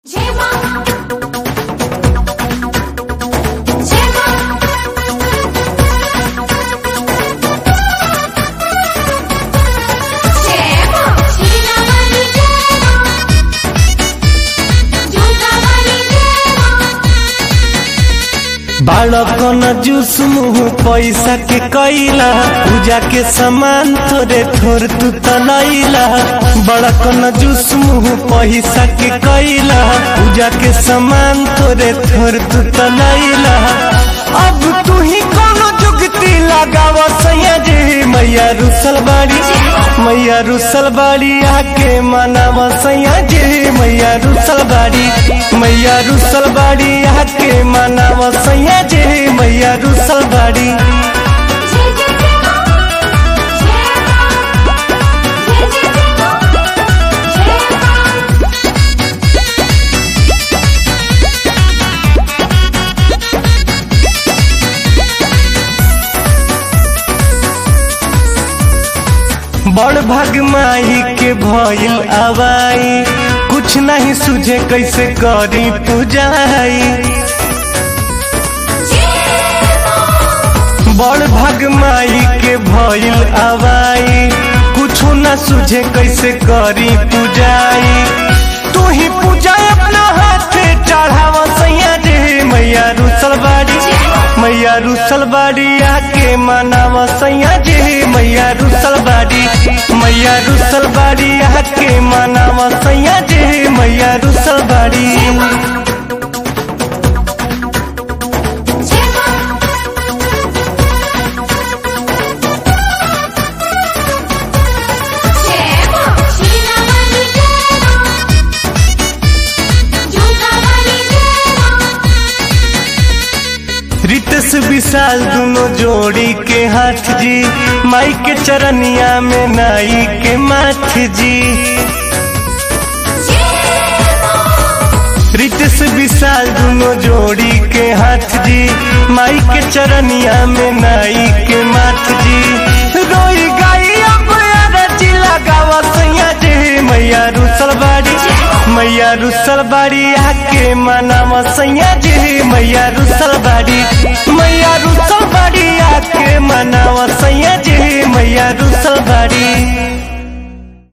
제발 제발 제발 지나가니 제발 조가가니 제발 बालकन juice मुँह पैसा के कैला पूजा के सामान थोड़े थोड़ तू तलैला बड़कन जूस मुँह पैसा के कैला पूजा के सामान थोड़े थोड़ तू तलैला अब तू ही कोनो जुगती लगाव सैया जी मैया रुसल बाड़ी मैया रुसल बाड़ी आके मनाव सैया जी मैया रुसल बाड़ी मैया रुसल बाड़ी आके मनाव सैया जी मैया रुसल बाड़ी 제제 제발 제제 제발 बड़ भाग माही के भइल आवाई कुछ नहीं सुझे कैसे करी पूजाई बड़ भाग माई के भइल आवाई कुछो न सुझे कैसे करी पूजाई तू ही पूजा अपना हाथे चढ़ावा सैया जी मैया रुसल बाड़ी मैया रुसल बाड़ी आके मनावा सैया जी मैया रुसल बाड़ी मैया रुसल बाड़ी आके मनावा सैया जी मैया रुसल बाड़ी 제발 지나가니 제발 조가가니 제발 रितेश विशाल दोनों जोड़ी के हाथ जी माई के चरनिया में नाई के माथ जी रितेश विशाल दोनों जोड़ी के हाथ जी माई के चरनिया में नाई के माथ जी रोई गाई अब अरजी लगावा सैया जी मैया रुसल बाड़ी मैया रुसल बाड़ी आके मनावा सैया जी मैया रुसल बाड़ी मैया रुसल बाड़ी आके मनावा सैया जी मैया रुसल बाड़ी